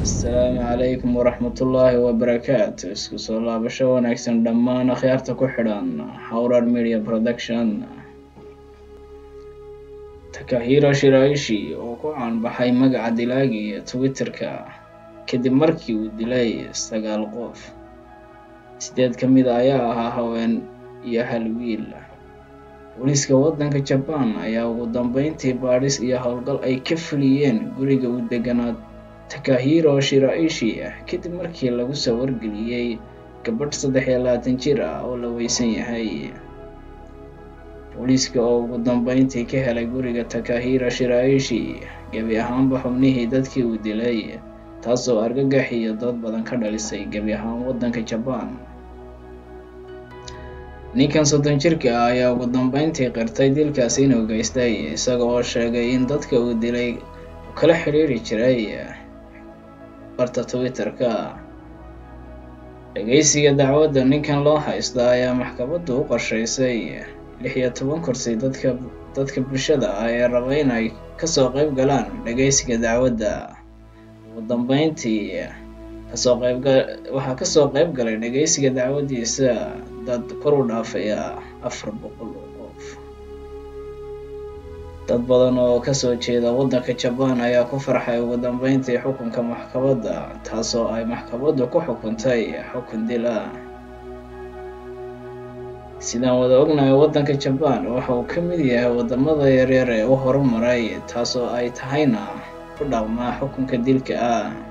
asalaamu calaykum waraxmatullaahi wabarakaatu isku soo laabasho wanaagsan dhammaan akhyaarta ku xidhan howrar media production takahiro shiraishi oo ku caanbaxay magaca dilaaga iyo twitter-ka kadib markii uu dilay sagaal qof sideed ka mid a ayaa ahaa haween iyo hal wiil booliiska waddanka jabaan ayaa ugu dambeyntii baadhis iyo howlgal ay ka fuliyeen guriga uu deganaa takahiro shiraishi ah kadib markii lagu soo wargeliyey gabadh saddex iyo labaatan jir ah oo la weysan yahay booliiska oo ugu dambeyntii ka helay guriga takahiro shiraishi gebi ahaanba xubnihii dadkii uu dilay taasoo argagax iyo dood badan ka dhalisay gebi ahaan waddanka jabaan ninkan soddon jirka ah ayaa ugu dambeyntii qirtay dilkaasi inuu geystay isaga oo sheegay in dadka uu dilay uu kala xiriiri jiray barta twitter-ka dhageysiga dacwadda ninkan loo haysta ayaa maxkamaddu u qorsheysay lix iyo toban kursi dadka dadka bulshada ah ee raba in ay kasoo qeyb galaan dhageysiga dacwadda ugu dambeyntii kasoo qeybga waxaa kasoo qeyb galay dhageysiga dacwaddiisa dad kor u dhaafaya afar boqol oo qof dad badan oo kasoo jeeda waddanka jabaan ayaa ku farxay ugu dambeyntii xukunka maxkamadda taasoo ay maxkamaddu ku xukuntay xukun dil ah sidaan wada ognahay waddanka jabaan waxa uu ka mid yahay waddamada yaryar ee u horumaray taasoo ay tahayna ku dhaqmaa xukunka dilka ah